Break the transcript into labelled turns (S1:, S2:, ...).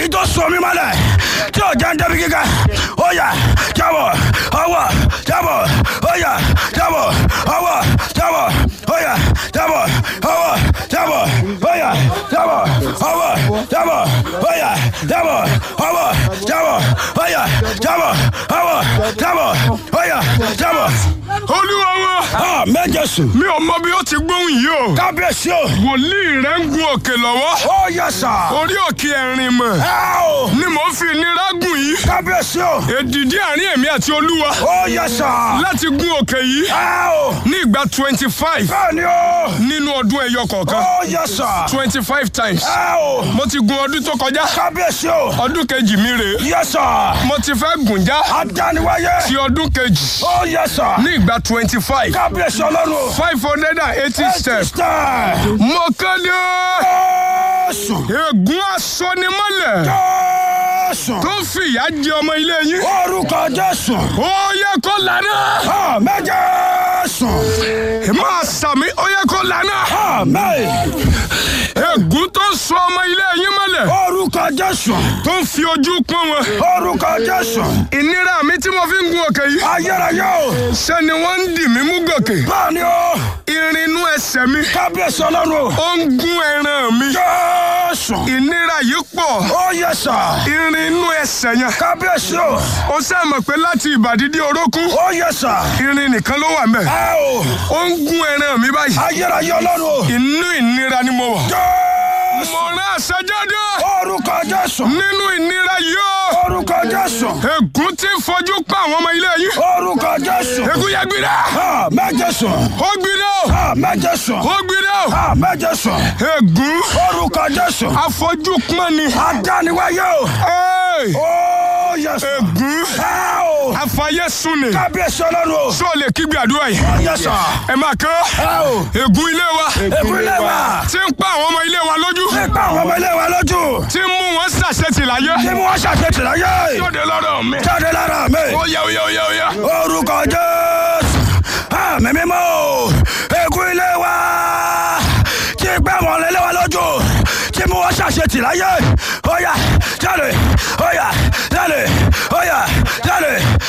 S1: èyí tó sọ mí mọ́lẹ̀ tí ò jẹ́ ń débi gíga ó yá jábọ̀ ọwọ́ jábọ̀ ó yá jábọ̀ ọwọ́ jábọ̀ ó yá jábọ̀ ọwọ́ jábọ̀ ó yá jábọ̀ ọwọ́ jábọ̀ ó yá jábọ̀ ọwọ́ jábọ̀ ó yá jábọ̀ ọwọ́ jábọ̀ ó yá jábọ̀.
S2: olúwa wa
S1: àmín Jésù
S2: mi ò mọ bí ó ti gbóhùn yìí o
S1: kábíyèsí o
S2: wòlíì rẹ ń gun òkè lọ́wọ́
S1: ó yẹ sà
S2: orí òkè ẹ̀rìn mọ̀
S1: ẹ o
S2: ni mò ń fi ìnira gùn yìí
S1: kábíyèsí o
S2: èdìdí àárín èmi àti olúwa
S1: ó yẹ sà
S2: láti gun òkè yìí
S1: ẹ o
S2: ní ìgbà twenty five
S1: bẹ́ẹ̀ ni o
S2: nínú ọdún ẹyọ kọ̀ọ̀kan
S1: ó yẹ sà
S2: twenty five times
S1: ẹ o
S2: mo ti gun ọdún tó kọjá
S1: kábíyèsí o
S2: ọdún kejì mi rèé
S1: yẹ sà
S2: mo ti fẹ́ gùn já
S1: adániwáyé
S2: ti ọdún kejì
S1: ó yẹ sà
S2: ní ìgbà twenty five
S1: kábíyèsí ọlọ́run
S2: five hundred and eighty steps
S1: Step.
S2: mo kéde
S1: Jésù
S2: ègún asonimọ́lẹ̀
S1: Jésù
S2: tó fìyà jẹ ọmọ ilé yín
S1: orúkọ Jésù
S2: ó yẹ kó lànà
S1: àmín Jésù
S2: máa sàmì ó yẹ kó lànà
S1: àmín
S2: ègún tó sọ ọmọ ilé yín mọ́lẹ̀
S1: orúkọ Jésù
S2: tó fi ojú pọ́n wọn
S1: orúkọ Jésù
S2: ìnira mi tí mo fi ń gun òkè yìí
S1: ayérayé o
S2: ṣé ni wọ́n ń dì mí mú gòkè
S1: bẹ́ẹ̀ ni o
S2: irinú ẹsẹ̀ mi
S1: kábíyèsí ọlọ́run o
S2: ó ń gún ẹran mi
S1: Jésù
S2: ìnira yìí pọ̀
S1: ó yẹ sà
S2: irinú ẹsẹ̀ yẹn
S1: kábíyèsí o
S2: ó sàmọ̀ pé láti ìbàdí dé orókún
S1: ó yẹ sà
S2: irin nìkan ló wà mẹ́
S1: ẹ o
S2: ó ń gún ẹran mi báyìí
S1: ayérayé ọlọ́run o
S2: inú ìnira ni mo wà
S1: Jésù
S2: mo rán àṣẹjáde
S1: orúkọ Jésù
S2: nínú ìnira yìí ó
S1: orúkọ Jésù
S2: ègún tí ń fojú pa àwọn ọmọ ilé yìí
S1: orúkọ Jésù
S2: ègún yẹ gbiná
S1: àmín Jésù
S2: ó gbiná
S1: àmín Jésù
S2: ó gbiná
S1: àmín Jésù
S2: ègún
S1: orúkọ Jésù
S2: afọjú pọ́n ni
S1: adániwáyé o
S2: Ẹ́ẹ̀!
S1: ó yẹ sà
S2: ègún
S1: ẹ o
S2: afayé sùn ni
S1: kábíyèsí ọlọ́run o
S2: sọ lè kígbe àdúrà yìí
S1: ó yẹ sà
S2: ẹ máa kán
S1: ẹ o
S2: ègún ilé wa
S1: ìpínlẹ̀ wa
S2: tí ń pa àwọn ọmọ ilé wa lójú
S1: nípa àwọn ọmọ ilé wa lójú
S2: tí ń mú wọn ṣàṣetì láyé
S1: tí wọ́n ṣàṣetì láyé
S2: lóde lọ́dọ̀ mi
S1: jáde lára mi
S2: ó yá ó yá ó yá ó yá
S1: orúkọ Jésù àmì mímọ́ o ègún ilé wa tí gbé àwọn ilé wa lójú tí mú wọn ṣàṣetì láyé ó yá jáde ó yá jáde ó yá jáde